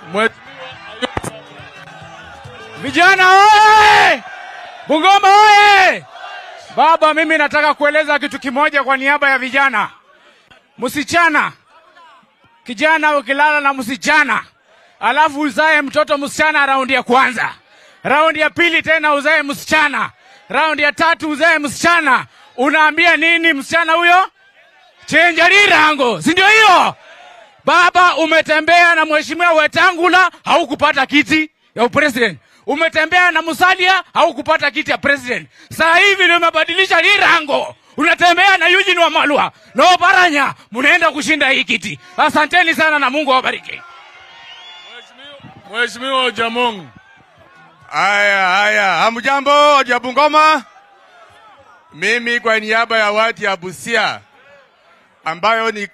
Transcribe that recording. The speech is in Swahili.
Vijana oye! Bungoma oye! Baba, mimi nataka kueleza kitu kimoja kwa niaba ya vijana. Msichana, kijana ukilala na msichana alafu uzae mtoto msichana raundi ya kwanza, raundi ya pili tena uzae msichana, raundi ya tatu uzae msichana, unaambia nini msichana huyo? Chenja lirango, si ndio hiyo? Baba, umetembea na mheshimiwa Wetangula haukupata kiti ya upresident. Umetembea na Musalia haukupata kiti ya president. Sasa hivi ndio umebadilisha lirango, unatembea na Eugene Wamalwa na Oparanya, mnaenda kushinda hii kiti. Asanteni sana na Mungu awabariki. Mheshimiwa Ojamong. Haya, haya, hamjambo watu ya Bungoma. Mimi kwa niaba ya watu ya Busia ambayo ni